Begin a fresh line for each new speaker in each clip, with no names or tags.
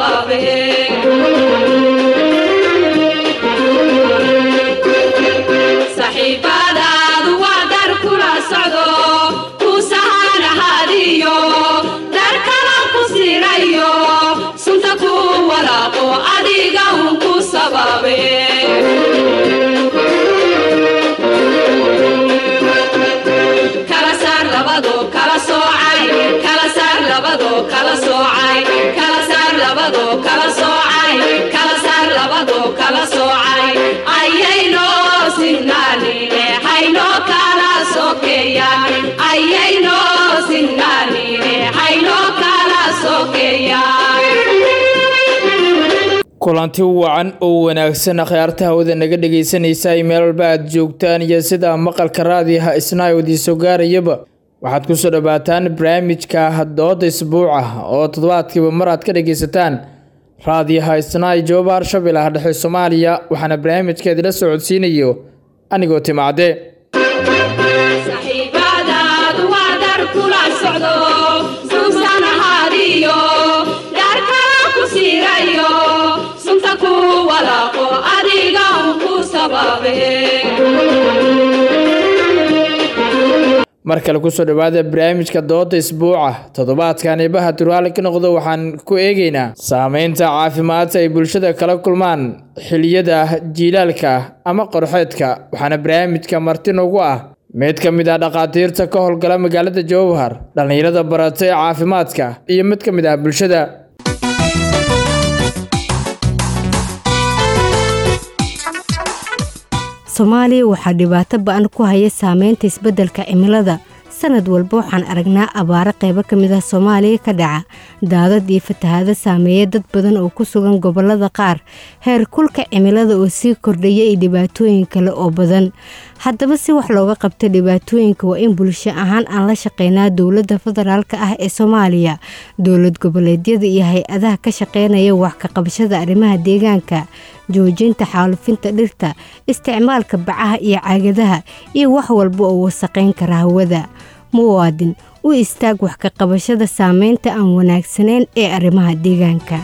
sababe saxiibadaadu waa dar kula socdo ku sahanahadiyo dar kala ku sirayo sunta ku walaaqo adiga un ku sababe kala saar labado kala soocay kala saar labado kala soocay kala saar labado kala soocay kala saar labado kala soocay ayayno sinnaanine hayno kala sokeeyaan ayayno sinnaanine hayno kala sokeeyaan
kulanti wacan oo wanaagsan akhyaarta hawada naga dhegaysanaysa ay meel walba aad joogtaan iyo sida maqalka raadiyaha isna idiin soo gaarayaba waxaad kusoo dhawaataan barnaamijka dooda isbuuca oo toddobaadkiiba mar aad ka dhagaysataan raadiyaha isnaay jooba harshabeellaha dhexe soomaaliya waxaana barnaamijka idila socodsiinayo anigoo timacde
saxiibadaadu waa dar kula socdo suusanahadiyo dar kala ku sirayo sunta ku walaaqo adiga un ku sababe
mar kale kusoo dhawaada barnaamijka dooda isbuuca toddobaadkan ibaha turhaali ka noqdo waxaan ku eegaynaa saameynta caafimaadka ay bulshada kala kulmaan xiliyada jiilaalka ama qorxeedka waxaana barnaamijka marti noogu ah mid ka mid ah dhakhaatiirta ka howlgala magaalada jowhar dhallinyarada baratay caafimaadka iyo mid ka mid ah bulshada
soomaaliya waxaa dhibaato ba-an ku haya saameynta isbeddelka cimilada sanad walba waxaan aragnaa abaaro qaybo ka mid ah soomaaliya ka dhaca daadad iyo fatahaado saameeya dad badan oo ku sugan gobollada qaar heer kulka cimilada oo sii kordhaya iyo dhibaatooyin kale oo badan haddaba si wax looga qabto dhibaatooyinka waa in bulsho ahaan aan la shaqeynaa dowladda federaalk ah ee soomaaliya dowlad goboleedyada iyo hay-adaha ka shaqeynaya wax ka qabashada arrimaha deegaanka joojinta xaalufinta dhirta isticmaalka bacaha iyo caagadaha iyo wax walba oo wasaqayn kara hawada muwaadin u istaag wax ka qabashada saameynta aan wanaagsanayn ee arrimaha deegaanka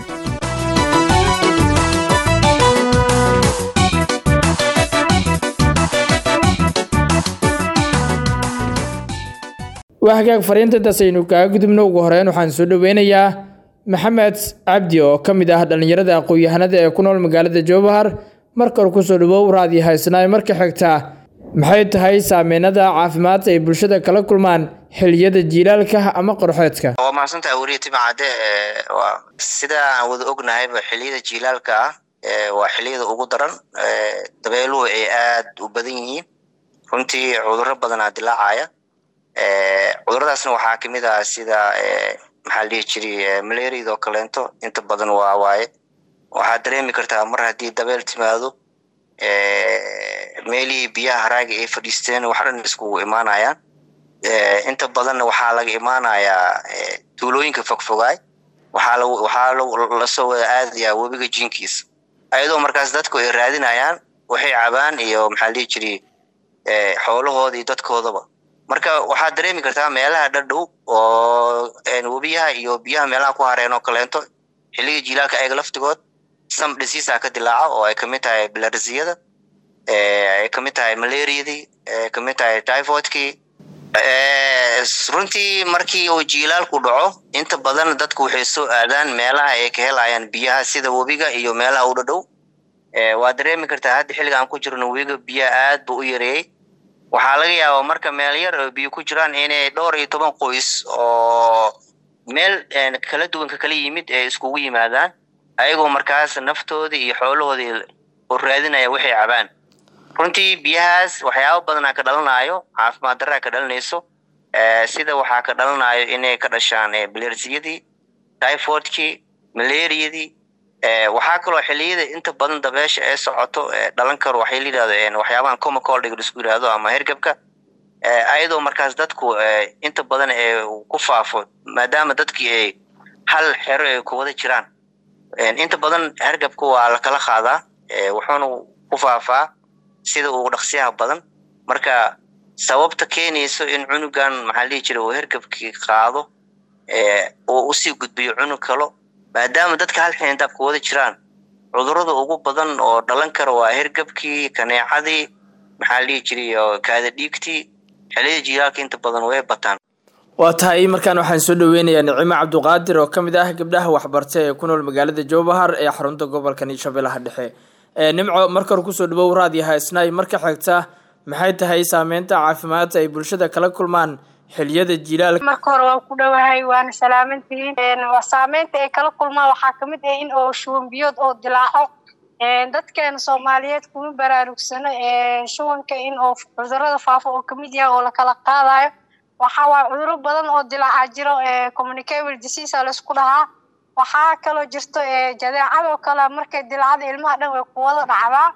waa hagaag fariintantaas aynu kaaga gudubno ugu horeyn waxaan soo dhaweynayaa maxamed cabdi oo ka mid ah dhallinyarada aqoon-yahanada ee ku nool magaalada jowhar marka hore kusoo dhawow raadiyo haysanaay marka xigtaa maxay tahay saameynada caafimaadka ay bulshada kala kulmaan xiliyada jiilaalka ama qorxeedka
waa mahadsantaha weriya timacadde waa sida aan wada ognahayba xiliyada jiilaalka ah waa xiliyada ugu daran dabeeluhu ay aad u badan yihiin runtii cudurro badanaa dilaacaya cuduradaasna waxaa kamid ah sida maxaa la dhihi jiray malariad oo kaleento inta badan waa waaye waxaad dareemi kartaa mar haddii dabeel timaado meelihii biyaha haraaga ay fadhiisteen wax dhan iskugu imaanayaan inta badanna waxaa laga imaanayaa tuulooyinka fogfogaay waxaa waxaa lasoo wada aadayaa webiga jinkiisa ayadoo markaas dadku ay raadinayaan waxay cabaan iyo maxaa la dhihi jiray xoolahooda iyo dadkoodaba marka waxaad dareemi kartaa meelaha dhadhow oo webiyaha iyo biyaha meelaha ku hareen oo kaleento xilliga jiilaalka ayaga laftigood sam dhisiisa ka dilaaca oo ay kamid tahay bilarsiyada ay kamid tahay malariadii ay kamid tahay typhoidkii runtii markii uu jiilaalku dhaco inta badan dadku waxay soo aadaan meelaha ay ka helayaan biyaha sida webiga iyo meelaha u dhadhow waad dareemi kartaa hadda xilliga aan ku jirno webiga biyaha aad buu u yareeyey waxaa laga yaabaa marka meel yar oo biyo ku jiraan inay dhowr iyo toban qoys oo meel kala duwanka kala yimid ee iskugu yimaadaan ayagoo markaas naftoodii iyo xoolahoodii oo raadinaya waxay cabaan runtii biyahaas waxyaaba badanaa ka dhalanayo caafimaad daraa ka dhalinayso sida waxaa ka dhalanayo inay ka dhashaan bilersiyadii typhoidkii malariadii waxaa kaloo xiliyada inta badan dabeesha ee socoto dhalan karo waxay la yidhahdo waxyaabahan comacoldga isku yidhaahdo ama hergebka ayadoo markaas dadku inta badan ee ku faafo maadaama dadkii ay hal xero ay ku wada jiraan inta badan hergebka waa lakala qaadaa wuxuuna ku faafaa sida ugu dhaqsiyaha badan marka sababta keenayso in cunugan maxaa lihi jira uu hergebkii qaado oo usii gudbiyo cunug kalo maadaama dadka hal xindaab ku wada jiraan cudurada ugu badan oo dhalan kara waa hergabkii kaneecadii maxaa la dhihi jiray oo kaada dhiigtii xilliyada jiilaalka inta badan way bataan
waa tahay markaan waxaan soo dhaweynayaa nicimo cabduqaadir oo ka mid ah gabdhaha waxbarta ee ku nool magaalada jowbahar ee xarunta gobolka shabeellaha dhexe nimco marka hore kusoo dhawow raadiyaha isnaay marka xigta maxay tahay saameynta caafimaad ay bulshada kala kulmaan xiliyada jilaalka
marka hore waan ku dhowahay waana salaamantihiin saameynta ay kala kulmaan waxaa kamid ah in oo shuban biyood oo dilaaco dadkeena soomaaliyeed kuma baraarugsano shubanka in oo cudurada faafo oo kamid yahay oo lakala qaadayo waxaa waay cuduro badan oo dilaaca jiro communicable disease laisku dhahaa waxaa kaloo jirto jadeecadoo kale markay dilaacada ilmaha dhan way kuwada dhacdaa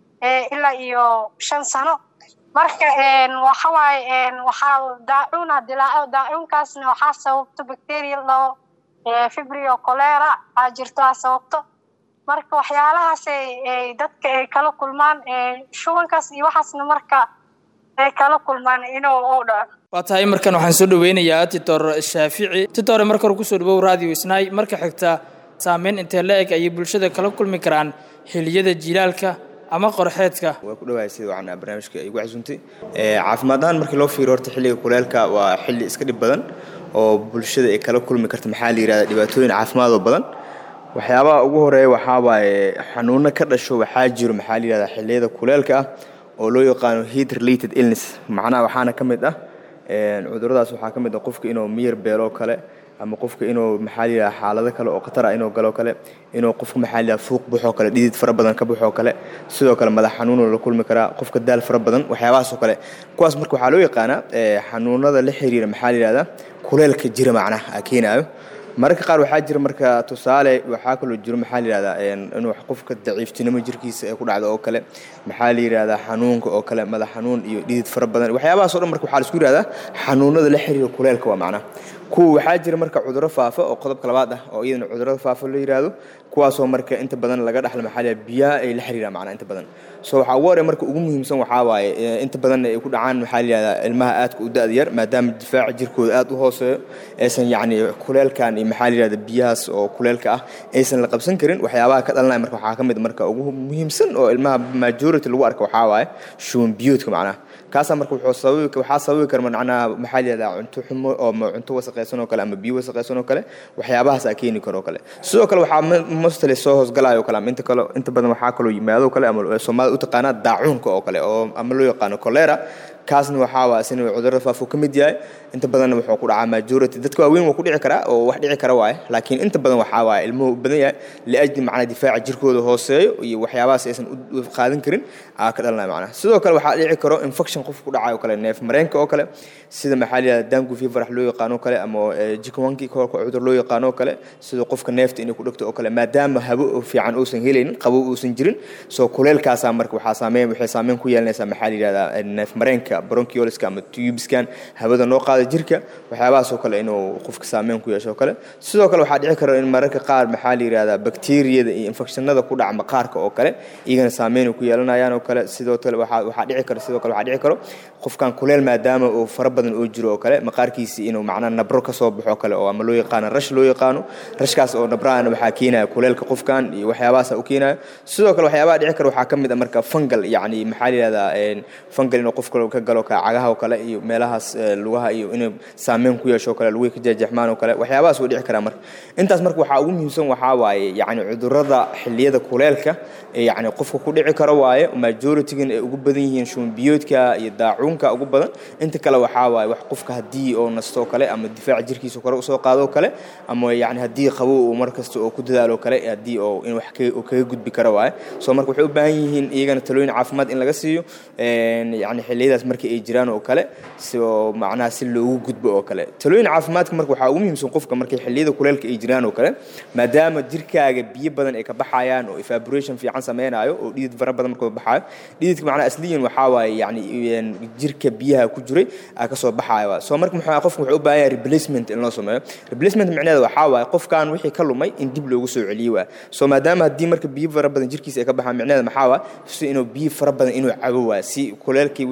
ilaa iyo shan sano marka waxawaaye waxaa daacuuna dilaaco daacuunkaasna waxaa sababto bacteria loo fibrio colera aa jirto aa sababto marka waxyaalahaas dadka ay kala kulmaan shubankaas iyo waxaasna marka ay kala kulmaan inuu u dhaco
waa tahay markan waxaan soo dhaweynayaa titor shaafici titore marka hore kusoo dhawow radio isnaay marka xigta saameyn intee la eg ayay bulshada kala kulmi karaan xiliyada jilaalka ama qorxeedka
waa ku dhawahay sida wacan barnaamijka igu casuuntay caafimaad ahaan markii loo fiiro horta xilliga kuleelka waa xilli iska dhib badan oo bulshada ay kala kulmi karta maxaa la yihahda dhibaatooyin caafimaad oo badan waxyaabaha ugu horeeya waxaa waaye xanuuno ka dhasho waxaa jiro maxaa la yihahda xilliyada kuleelka ah oo loo yaqaano heat related illness macnaha waxaana ka mid ah cuduradaas waxaa ka mid ah qofka inuu miyir beeloo kale ama qofka inuu maxaa la xaalado kale oo khatar ah inuu galoo kale inuu qofka maxaa la fuuq baxoo kale dhidid fara badan ka baxoo kale sidoo kale madax xanuunoo la kulmi karaa qofka daal fara badan waxyaabahaas oo kale kuwaas marka waxaa loo yaqaanaa xanuunada la xiriira maxaa la yihahdaa kuleelka jira macnaha keenaayo mararka qaar waxaa jira marka tusaale waxaa kaloo jiro maxaa la yihahdaa inuu qofka daciiftinimo jirkiisa ay ku dhacdo oo kale maxaa la yihahdaa xanuunka oo kale madax xanuun iyo dhidid fara badan waxyaabahaas o dhan marka waxaa la isku yihahdaa xanuunada la xiriira kuleelka waa macnaha kuwa waxaa jira marka cuduro faafa oo qodobka labaad ah oo iyadana cudurada faafa la yihahdo kuwaasoo marka inta badan laga dhaxlo maxaa la biyaha ay la xiriiraan macnaha inta badan so waxaa ugu horey marka ugu muhiimsan waxaa waaye inta badan ay ku dhacaan maxaa la yihahdaa ilmaha aadka u da-da yar maadaama difaaca jirkooda aad u hooseeyo aysan yacni kuleelkan iyo maxaa la yihahda biyahaas oo kuleelka ah aysan la qabsan karin waxyaabaha ka dhalanaya marka waxaa ka mid marka ugu muhiimsan oo ilmaha majority lagu arka waxaa waaye shuban biyoodka macnaha kaasaa marka wuxuu sababi waxaa sababi kara macnaha maxaa la yihahdaa cunto xumo oo cunto wasaqaysan oo kale ama biyo wasaqaysan oo kale waxyaabahaas aa keeni karo oo kale sidoo kale waxaa mostly soo hoosgalayo kale ama inta kale inta badan waxaa kaloo yimaado kale ama soomaalida u taqaanaa daacuunka oo kale oo ama loo yaqaano cholera kaasna waxaa waa isna cudurada faafo ka mid yahay inta badanna wuxuu ku dhacaa majority dadka waaweyn waa ku dhici karaa oo wax dhici kara waaye laakiin inta badan waxaa waaye ilmuhu u badan yahay liajli macnaa difaaca jirkooda hooseeyo iyo waxyaabahaas aysan u qaadan karin aa ka dhalanaya macnaha sidoo kale waxaa dhici karo infection qof ku dhacayo kale neef mareenka oo kale sida maxaa la yihahda dangu fever loo yaqaano oo kale ama jikanwanki cudur loo yaqaano oo kale sida qofka neefta inay ku dhegto oo kale maadaama habo fiican uusan helaynin qabow uusan jirin soo kuleelkaasaa marka waxaa saameyn waxay saameyn ku yeelanaysaa maxaa la yihahdaa neef mareenka bronchioliska ama tubeskan hawada noo qaada jirka waxyaabahaas oo kale inuu qofka saameyn ku yeesho oo kale sidoo kale waxaa dhici kara in mararka qaar maxaa la yihahdaa bakteeriyada iyo infekshanada ku dhaca maqaarka oo kale iyagana saameyn ku yeelanayaan oo kale sidoo kale waxaa waxaa dhici kara sidoo kale waxaa dhici karo qofkan kuleel maadaama uu fara badan oo jiro oo kale maqaarkiisi inuu macnaha nabro ka soo baxo kale oo ama loo yaqaano rash loo yaqaano rashkaas oo nabrahana waxaa keenaya kuleelka qofkan iyo waxyaabahaas u keenaya sidoo kale waxyaabaha dhici kara waxaa ka mid ah marka fungal yacni maxaa la yihahdaa fungal inuu qofka ka galo cagaha oo kale iyo meelahaas lugaha iyo inuu saameyn ku yeesho kale lugihi ka jeexjeexmaan oo kale waxyaabahaas way dhici karaa marka intaas marka waxaa ugu muhiimsan waxaa waaye yacni cudurada xilliyada kuleelka ee yacni qofka ku dhici karo waaye majoritygan ay ugu badan yihiin shuban biyoodka iyo daacuunka ugu badan inta kale waxaa waaye wax qofka haddii oo nasto kale ama difaaca jirkiisa kore usoo qaado oo kale ama yacni haddii qabow uu mar kasta oo ku dadaalo kale haddii oo in wax kaga gudbi karo waaye soo marka waxay u baahan yihiin iyagana talooyin caafimaad in laga siiyo yacni xilliyadaas markii ay jiraan oo kale si oo macnaha si loogu gudbo oo kale talooyin caafimaadka marka waxaa ugu muhiimsan qofka markay xilliyada kuleelka ay jiraan oo kale maadaama jirkaaga biyo badan ay ka baxayaan oo evaporation fiican sameynaayo oo dhidid fara badan markuu baxaayo dhididka macnaha asliyan waxaa waaye yacni jirka biyaha ku jiray aa kasoo baxayo waa soo marka muxuu qofka wuxuu u baahan yahay replacement in loo sameeyo replacement micnaheeda waxaa waaye qofkan wixii ka lumay in dib loogu soo celiyo waa soo maadaama haddii marka biyo fara badan jirkiisa ay ka baxaan micnaheeda maxaa waa si inuu biyo fara badan inuu cabo waa si kuleelkii wixii ka baxo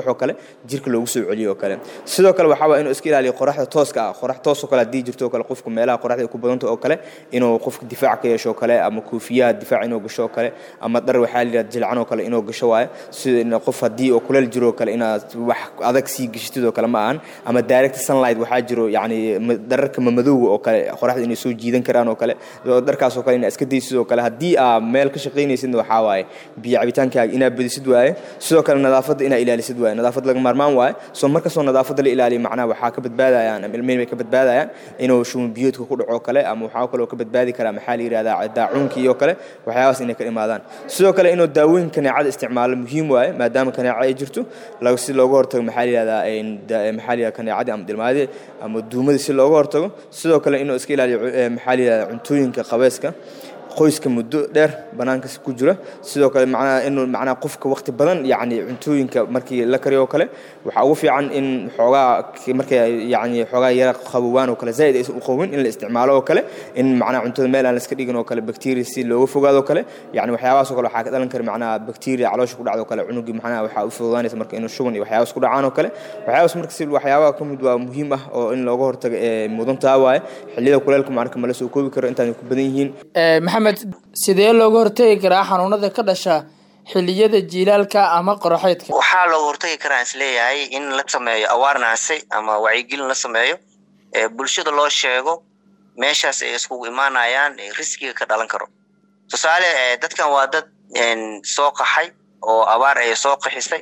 baxo kale jirka loogu soo celiyo oo kale sidoo kale waxaa waa inuu iska ilaaliyo qoraxda tooska ah qorax toos oo kale haddii jirto oo kale qofku meelaha qoraxda ay ku badanta oo kale inuu qofka difaac ka yeesho oo kale ama koofiyaha difaac inuu gasho oo kale ama dhar waxaa la yidhahda jilcan oo kale inuu gasho waaye sida in qof haddii oo kuleel jiro oo kale inaad wax adag sii gashatid oo kale ma ahan ama direct sunlight waxaa jiro yacni dhararka mamadowga oo kale qoraxda inay soo jiidan karaan oo kale dharkaas oo kale inaad iska daysid oo kale haddii aa meel ka shaqaynaysidna waxaa waaye biyo cabitaankaaga inaad badisid waaye sidoo kale nadaafadda inaad ilaalisid waaye nadaafad laga maarmaan waaye soo markastoo nadaafadda la ilaaliyo macnaha waxaa ka badbaadayaan ama ilmihii bay ka badbaadayaan inuu shuman biyoodka ku dhaco kale ama waxaa kaloo ka badbaadi karaa maxaa la yidhahdaa daacuunkii iyo kale waxyaabahaas inay ka imaadaan sidoo kale inuu daawooyin kaneecada isticmaalo muhiim waaye maadaama kaneeca ay jirto si looga hortago maxaa la yidhahdaa maxaa la yidhahdaa kaneecadii ama dilmaadii ama duumadii si looga hortago sidoo kale inuu iska ilaaliyo maxaa la yidhahdaa cuntooyinka qabeeska qoyska muddo dheer banaanka ku jira sidoo kale macnaha inuu macnaha qofka waqti badan yacni cuntooyinka markii la kariyo oo kale waxaa ugu fiican in xoogaa markay yacni xoogaa yara qabowaan oo kale zaa'id aysan u qabin in la isticmaalo oo kale in macnaha cuntada meel aan la iska dhigin oo kale bacteria si looga fogaado oo kale yacni waxyaabahaas oo kale waxaa ka dhalan kara macnaha bacteria caloosha ku dhacdo oo kale cunugii macnaha waxaa u fududaanaysa marka inuu shuban iyo waxyaabahaas ku dhacaan oo kale waxyaabahaas marka si waxyaabaha ka mid waa muhiim ah oo in looga hortago ee mudantaa waaye xilliyada kuleelka macnaka mala soo koobi karo intaan ku badan yihiin
maxamed sidee looga hortagi karaa xanuunada ka dhasha xilliyada jiilaalka ama qoraxeedka
waxaa looga hortagi karaa isleeyahay in la sameeyo awareness ama wacyigelin la sameeyo bulshada loo sheego meeshaas ay iskugu imaanayaan riskiga ka dhalan karo tusaale dadkan waa dad soo qaxay oo abaar ay soo qaxisay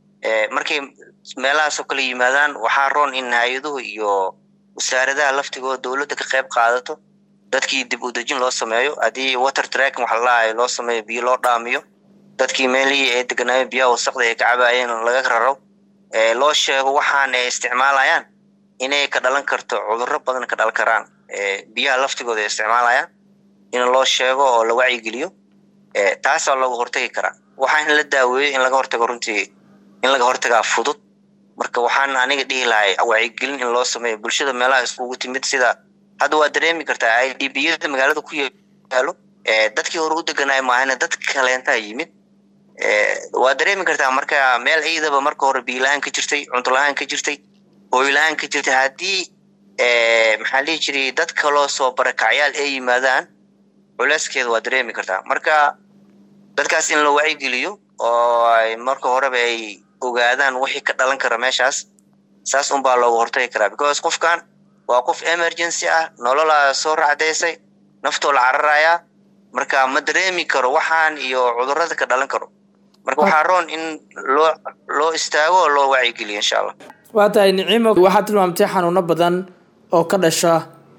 markay meelahaasoo kale yimaadaan waxaa roon in hay-aduhu iyo wasaaradaha laftigooda dowladda ka qayb qaadato dadkii dib u dejin loo sameeyo haddii water tracking waxa lalahay loo sameeyo biyo loo dhaamiyo dadkii meelihii ay deganaayeen biyaha wasaqda ay ka cabaayeen laga raro loo sheego waxaan ay isticmaalayaan inay ka dhalan karto cudurro badan ka dhalan karaan biyaha laftigooda ay isticmaalayaan in loo sheego oo la wacyigeliyo taasaa looga hortagi karaa waxaa in la daaweeyo in laga hortago runtii in laga hortagaa fudud marka waxaan aniga dhihi lahay wacyigelin in loo sameeyo bulshada meelaha iskugu timid sida hadda waa dareemi kartaa i d b yada magaalada ku yaalo dadkii hore u deganaay maahane dad kaleentaa yimid waa dareemi kartaa marka meel ciidaba marka hore biila-aan ka jirtay cunto la-aan ka jirtay hooyla-aan ka jirtay haddii maxaa lihi jiray dad kaloo soo barakacyaal ay yimaadaan culeyskeeda waa dareemi kartaa marka dadkaas in la wacyigeliyo oo ay marka horeba ay ogaadaan wixii ka dhalan kara meeshaas saas unbaa looga hortagi karaa because qofkan waa qof emergency ah nololaa soo racdaysay naftoo la cararayaa marka ma dareemi karo waxaan iyo cudurada ka dhalan karo marka waxaa roon in loo loo istaago oo loo wacyigeliyo insha allah
waa tahay niciimo waxaad tilmaamtay xanuuno badan oo ka dhasha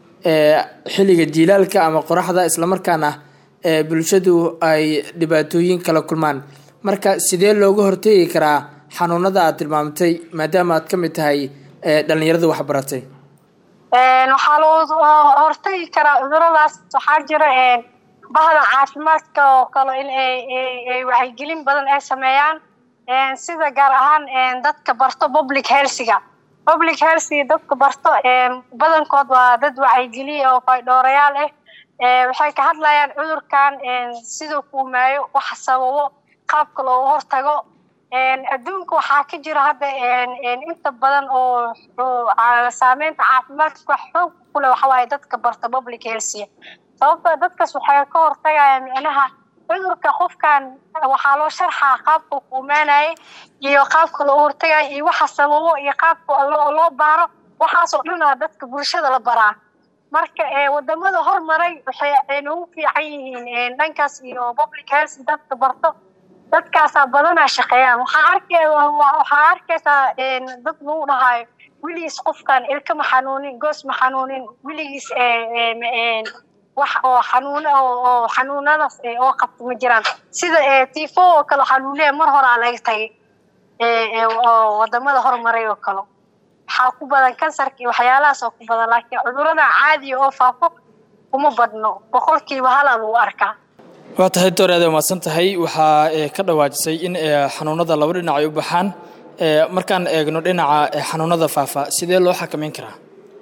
xilliga jiilaalka ama qoraxda islamarkaana bulshadu ay dhibaatooyin kala kulmaan marka sidee looga hortegi karaa xanuunada aad tilmaamtay maadaama aad ka mid tahay dhalinyarada waxbaratay
waxaa loo hortagi karaa cuduradaas waxaa jira bahda caafimaadka oo kale in ay wacyigelin badan ay sameeyaan sida gaar ahaan dadka barto public healthiga public healthiga dadka barto badankood waa dad wacyigeliya oo faydhoorayaal ah waxay ka hadlayaan cudurkan siduu kuumaayo waxa sababo qaabka looga hortago adduunka waxaa ka jira hadda inta badan oo saameynta caafimaadka xoog kule waxawaaye dadka barta public healthiga sababto dadkaas waxay ka hortagayaan micnaha cudurka qofkan waxaa loo sharxaa qaabka kuumaanaya iyo qaabka loo hortagayo iyo waxa sababo iyo qaabka loo baaro waxaasoo dhanaa dadka bulshada la baraa marka wadamada hormaray waxay noogu fiican yihiin dhankaas iyo public health dadka barto dadkaasaa badanaa shaqeeyaan waxaa arkay waxaa arkaysaa dad lagu dhahayo weligiis qofkan ilka ma xanuunin goos ma xanuunin weligiis wax oo xanuun oo xanuunadaas oo qabta ma jiraan sida tifo oo kale waxaa lagu leeyahay mar horaa laga tagay oo wadamada hormaray oo kale waxaa ku badan kansarka iyo waxyaalahaas oo ku badan laakiin cudurada caadiya oo faafo kuma badno boqolkiiba halaa lagu arkaa
waa tahay door aad umaadsan tahay waxaa ka dhawaajisay in xanuunada laba dhinac ay u baxaan markaan eegno dhinaca xanuunada faafa sidee loo xakameyn karaa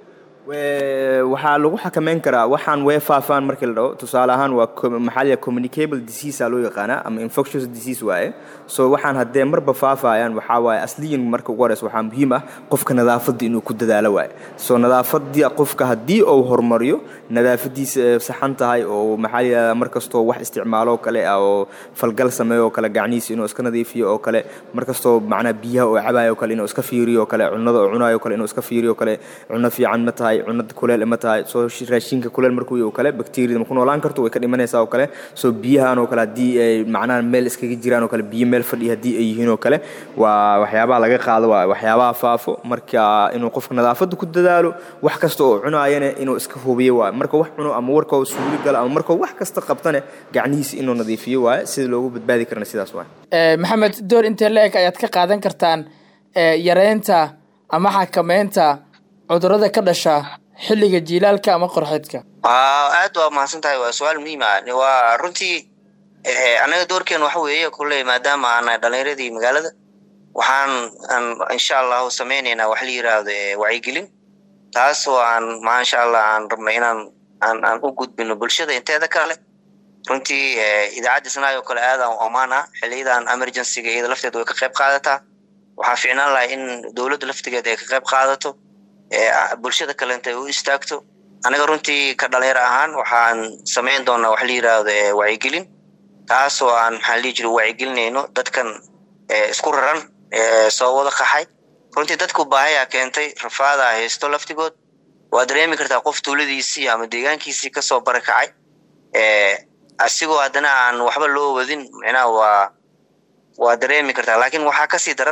We- waxaa lagu xakameyn karaa waxaan way faafaan markii la dhaho tusaale ahaan waa com- maxaa la yidhaha communicable disease aa loo yaqaanaa ama infectious disease waaye so waxaan haddee marba faafayaan waxaa waaye asliyan marka ugu horeysa waxaa muhiim ah qofka nadaafadda inuu ku dadaalo waaye so nadaafadii qofka haddii uu horumariyo nadaafadiisa ay saxan tahay oo maxaa la yidhahdaa mar kastoo wax isticmaalo oo kale ah oo falgal sameeyo oo kale gacnihiisa inuu iska nadiifiyo oo kale mar kastoo macnaa biyaha oo cabayo oo kale inuu iska fiiriyo oo kale cunnada oo cunayo oo kale inuu iska fiiriyo oo kale cunno fiican ma tahay cunada kuleel ma tahay soo shi- raashinka kuleel markuu yahay oo kale bakteeriyada ma ku noolaan karto way ka dhimanaysaa oo kale soo biyahan oo kale haddii ay macnaha meel iskaga jiraan oo kale biyo meel fadhiya haddii ay yihiin oo kale waa waxyaabaha laga qaado waa waxyaabaha faafo marka inuu qofka nadaafadda ku dadaalo wax kasta oo cunaayana inuu iska hubiyo waaye marka wax cuno ama warkoo suuli galo ama markoo wax kasta qabtane gacnihiisa inuu nadiifiyo waaye sida loogu badbaadi karana sidaas waaye
Eh, maxamed door intee la-eg ayaad ka qaadan kartaan eh, yareynta ama xakameynta cudurrada ka dhasha xilliga jiilaalka ama qorxeedka
waa aad waa mahadsan tahay waa su-aal muhiim ah waa runtii eh, anaga doorkeen waxa weeye kulley maadaama aan dhalinyaradii magaalada waxaan aan insha allahu sameyneynaa wax la yiraahdo eh, wacyigelin taas oo aan maasha allah aan rabno inaan aan aan u gudbino bulshada inteeda kale runtii eh, idaacadda isnaay oo kale aad aan u ammaan ah xiliyadan emergencyga iyada lafteeda way ka qayb qaadataa waxaa fiicnaan lahay in dowladda laftigeeda ay ka qayb qaadato ee bulshada kalenta ay u istaagto anaga runtii ka dhalinyaro ahaan waxaan samayn doonaa wax la yiraahdo eh, wacyigelin taas oo aan maxaa la dhihi jiray wacyigelinayno dadkan eh, isku raran ee soo wada qaxay runtii dadku baahayaa keentay rafaadaa haysto laftigood waa dareemi kartaa qof tuuladiisii ama deegaankiisii kasoo barakacay ee asigoo haddana aan waxba loo wadin micnaha waa waa dareemi kartaa laakiin waxaa kasii daran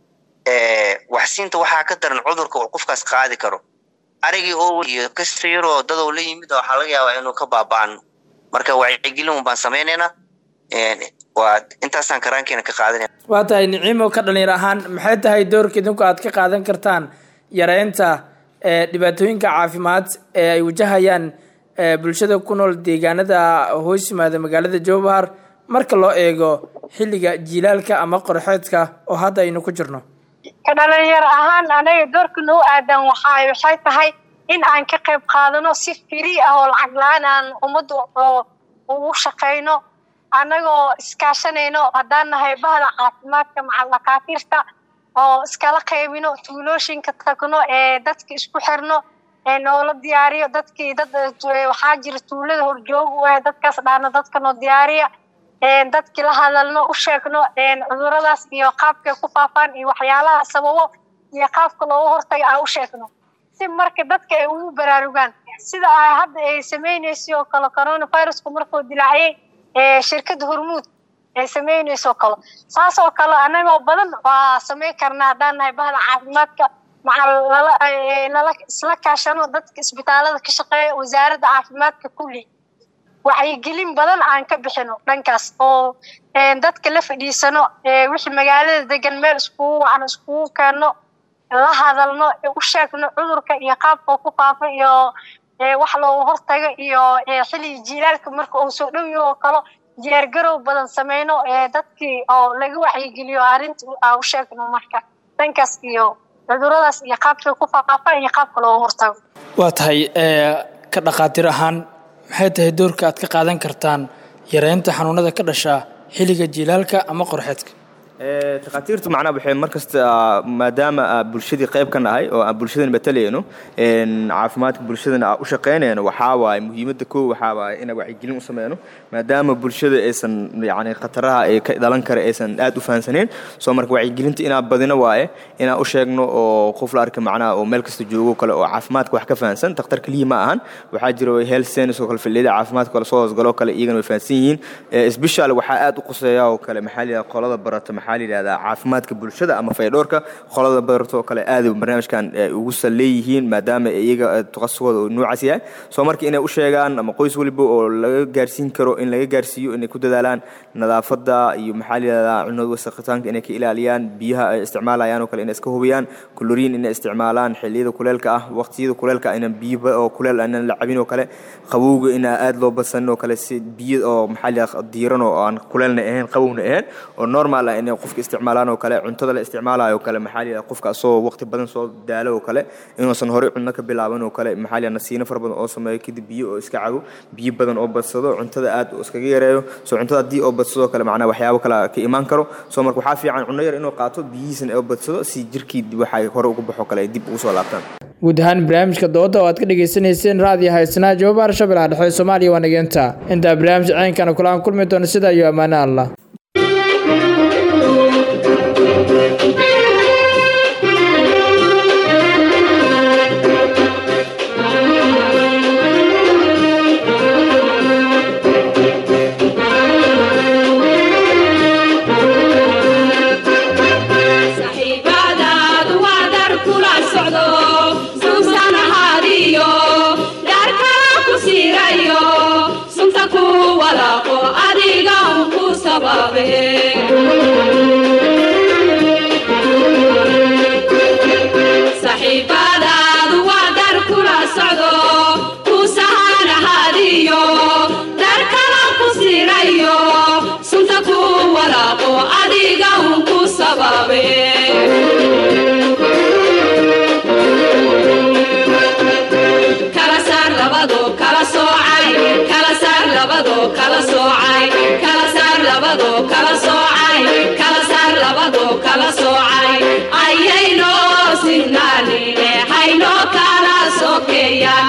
ee waxsiinta waxaa ka daran cudurka uu qofkaas qaadi karo arigii oo iyo kasta yaroo dadow la yimid waxaa laga yaabaa inuu ka baaba'ano marka wacyigelin un baan samaynaynaa Een, waa intaasaan karaankeena ka qaadanaya
waa tahay niciimo ka dhalinyar ahaan maxay tahay doorka idinku aad ka qaadan kartaan yareynta eh, dhibaatooyinka caafimaad ee ay wajahayaan eh, bulshada ku nool deegaanada hoos yimaada magaalada jowbahar marka loo eego xilliga jiilaalka ama qorxeedka oo hadda aynu ku jirno
ka dhalinyaro ahaan anaga doorka noo aadan waxaa waxay tahay in aan ka qayb qaadano si free ah oo lacag la-aan aan ummadda oo ugu shaqayno annagoo iskaashanayno haddaan nahay bahda caafimaadka macal dhakhaatiirta oo iskala qaybino tuulooyinka tagno ee dadka isku xirno ee noola diyaariyo dadkii dad eh, waxaa jira tuulada horjoog u ah dadkaas dhaana dadka noo diyaariya een dadkii la hadalno u sheegno een cuduradaas iyo qaabkay ku faafaan iyo waxyaalaha sababo iyo qaabka looga hortaga aan u sheegno si marka dadka ay ugu baraarugaan sida ay hadda ay sameynayso oo kale coronavirusku markuu dilaaciyey ee shirkadda hormuud ay sameynayso oo kale saas oo kale anagoo badan waa sameyn karnaa haddaan nahay bahda caafimaadka maca lala ee, lala isla kaashano dadka isbitaalada ka shaqeeya wasaaradda caafimaadka kulli wacyigelin badan aan ka bixino dhankaas oo een, dadka la fadhiisano ee, wixii magaalada degan meel iskugu wacan iskugu keenno la hadalno ee u sheegno cudurka iyo qaabka uu ku faafa iyo ee, wax looga hortago iyo ee, xilliga jiilaalka marka uu soo dhow yaho oo kale diyaargarow badan sameyno ee dadkii oo laga wacyigeliyo arrinta aan u sheegno marka dhankaas iyo cuduradaas iyo qaabka ku faafa iyo qaabka looga hortago
waa tahay eh, ka dhakhaatiir ahaan maxay tahay doorka aad ka qaadan kartaan yareynta xanuunada ka dhasha xilliga jiilaalka ama qorxeedka
Ee, takhaatiirtu macnaha waxay mar kasta maadaama aan bulshadii qayb ka nahay oo aan bulshadana matalayno een, caafimaadka bulshadana aan u shaqaynayno waxaa waaye muhiimadda koo waxaa waaye inaan wacyigelin u sameyno maadaama bulshada aysan yacni khataraha ee ka dhalan kara aysan aad u fahansaneen soo marka wacyigelinta inaan badino waaye inaan u sheegno oo qof la arka macnaha oo meel kasta joogo kale oo caafimaadka wax ka fahansan takhtar keliya ma ahan waxaa jira health science oo kale filliyada caafimaadka kale soo hoosgalo kale iyagana way fahansan yihiin Ee, special waxaa aad u quseeya oo kale maxaa la yidhahdaa qolada barata maxaa la yidhahdaa caafimaadka bulshada ama faydhoorka qolada barata oo kale aad barnaamijkan ee, ugu sal leeyihiin maadaama iyaga ee, takhasusooda uu noocaas yahay soo marka inay u sheegaan ama qoys waliba oo laga gaarsiin karo in laga gaarsiiyo inay ku dadaalaan nadaafadda iyo maxaa la yidhahdaa cunada wasakhitaanka inay ka ilaaliyaan biyaha ay isticmaalayaan oo kale inay iska hubiyaan kuloriin inay isticmaalaan xilliyada kuleelka ah waqtiyada kuleelka ah inaan biyo ba- oo kuleel aanan la cabin oo kale qabowga inaa aad loo badsanin oo kale si biyo oo maxaa la yidhahdaa diiran oo aan kuleelna ahayn qabowna ahayn oo normal ah inay qofka isticmaalaan oo kale cuntada la isticmaalayo oo kale maxaa la yidhahda qofka asoo waqti badan soo daalo oo kale inuusan horey cunno ka bilaaban oo kale maxaa la yidhahda nasiino fara badan oo sameeyo kadib biyo oo iska cabo biyo badan oo badsado cuntada aad oo iskaga yareeyo soo cuntada haddii oo badsado kale macnaha waxyaabo kale ka imaan karo soo marka waxaa fiican cunno yar inuu qaato biyihiisana oo badsado si jirkii waxay hore uga baxo kale ay dib ugu soo laabtaan
guud ahaan barnaamijka dooda oo aad ka dhagaysanayseen raadiyo haysnaa jawaabaha shabeellaha dhexe soomaaliya waa nageenta intaa barnaamij ceynkana kulaan kulmi doono sidaa iyo ammaano allah
saxiibadaadu waa dar kula socdo suugsan ahaadiyo dhaar kala ku siirayo sunta ku walaaqo adiga un ku sababe saxiibadaadu waa dar kula socdo ku sahan ahaadiyo dar kala ku siirayo sunta ku walaaqo adiga un ku sababe kala saar labado kala soocay kala saar labado kala soocay kala saar labado kala soocay kala saar labado kala soocay ayayno sinnaanine hayno kala sokeeya